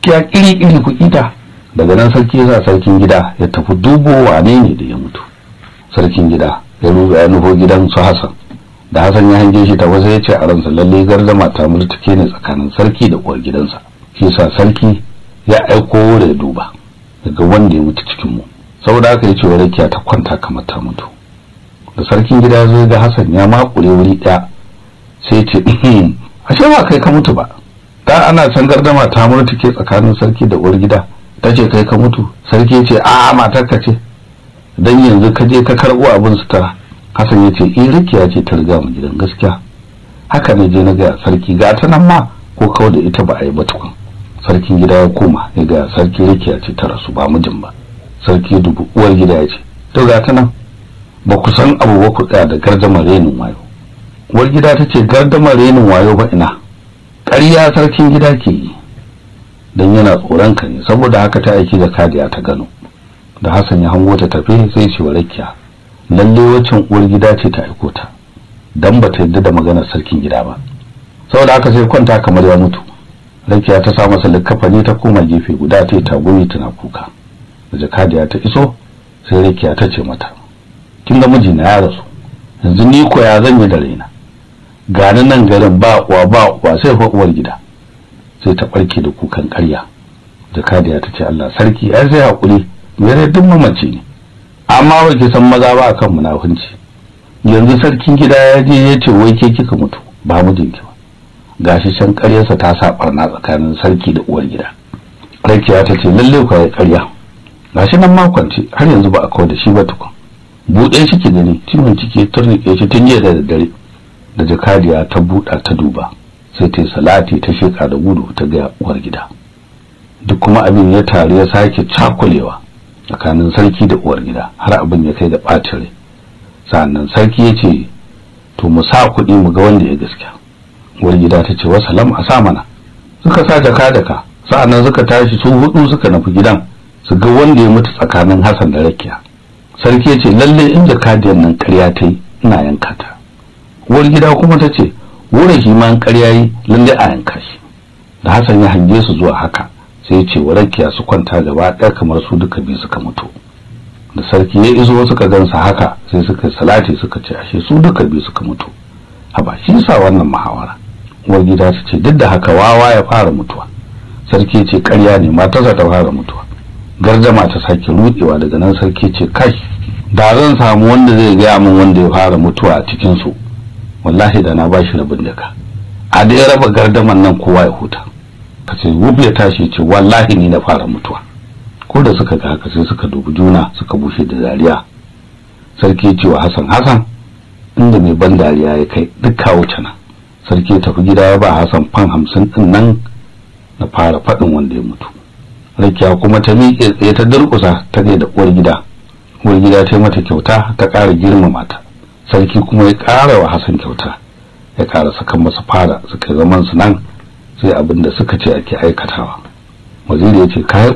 gaskiya iri-iri ku kita daga nan sarki ya sa sarkin gida ya tafi dubo wane ne da ya mutu sarkin gida ya ruga ya nufo gidan su Hassan da Hassan ya hange shi ta wasu ya ce a ransa lalle gardama ta murtuke ne tsakanin sarki da uwar gidansa shi sa sarki ya aiko da ya duba daga wanda ya mutu cikin mu saboda haka ya ce wa rakiya ta kwanta kamar ta mutu da sarkin gida ya zo ga Hassan ya makure wuri ɗaya sai ce ashe ba kai ka mutu ba da ana can gardama ta murtuke tsakanin sarki da uwar gida ta ce kai ka mutu sarki ya ce a matarka ce dan yanzu ka je ka karɓo abin sutura Hassan ya ce eh rakiya ce ta riga mu gidan gaskiya haka ne je na ga sarki ga ta nan ma ko kawai da ita ba a yi ba tukun sarkin gida ya koma ya ga sarki rakiya ce ta rasu ba mijin ba sarki dubu uwar gida ya ce to ga ta nan ba ku san abu ba ku tsaya da gardamar renin wayo uwar gida ta ce gardamar renin wayo ba ina ƙarya sarkin gida ke yi don yana tsoron ka ne saboda haka ta aiki da kadiya ta gano da Hassan ya hango ta tafe sai ce wa rakiya lalle waccan uwar gida ce ta aiko ta dan bata yadda da maganar sarkin gida ba saboda haka sai kwanta kamar ya mutu rakiya ta sa masa likkafani ta koma gefe guda ta yi tagumi tana kuka da jakadiya ta iso sai rakiya ta ce mata kin ga mijina ya rasu yanzu ni ko ya zan yi da raina gani nan garin ba uwa ba uwa sai fa uwar gida sai ta barke da kukan ƙarya jakadiya ta ce Allah sarki ai sai hakuri mere duk mamaci ne amma ba ki san maza ba akan munafunci yanzu sarkin gida ya je ya ce wai ke kika mutu ba mijinki ba gashi can ƙaryarsa ta sa barna tsakanin sarki da uwar gida rakiya ta ce lalle ku ya ƙarya gashi nan makonci har yanzu ba a kawo da shi ba tukun buɗe shi ki gani ciwon ciki turnike shi tun jiya da daddare da jakadiya ta buɗa ta duba sai ta yi salati ta sheka da gudu ta ga uwar gida duk kuma abin ya taru ya sake cakulewa tsakanin sarki da uwar gida har abin ya kai da ɓacin rai sannan sarki ya ce to mu sa kuɗi mu ga wanda ya gaskiya uwar gida ta ce wasalam a sa mana suka sa jaka daka sa'annan suka tashi su hudu suka nufi gidan su ga wanda ya mutu tsakanin Hassan da Rakiya sarki ya ce lalle in jakadiyar nan ƙarya ta yi ina yanka ta uwar gida kuma ta ce wurin shi ma ƙarya yi lalle a yanka shi da Hassan ya hange su zuwa haka sai ya ce wa Rakiya su kwanta gaba ɗaya kamar su duka biyu suka mutu da sarki ya iso suka gansa haka sai suka salati suka ce ashe su duka biyu suka mutu haba shi sa wannan muhawara uwar gida ta ce duk da haka wawa ya fara mutuwa sarki ce ƙarya ne matarsa ta fara mutuwa gardama ta sake rudewa daga nan sarki ce kai da zan samu wanda zai gaya min wanda ya fara mutuwa a cikin su wallahi da na bashi rabin daka a da ya raba gardaman nan kowa ya huta kace wuf ya tashi ce wallahi ni na fara mutuwa ko da suka ga haka sai suka dubi juna suka bushe da dariya sarki ce wa Hassan Hassan inda mai ban dariya ya kai duk kawo cana sarki ya tafi gida ya ba Hassan fan hamsin din nan na fara faɗin wanda ya mutu rakiya kuma ta miƙe tsaye ta durƙusa ta ga da uwar gida uwar gida ta yi mata kyauta ta ƙara girmama ta sarki kuma ya ƙara wa Hassan kyauta ya ƙara saka masa fara suka zaman su nan sai abin da suka ce ake aikatawa waziri ya ce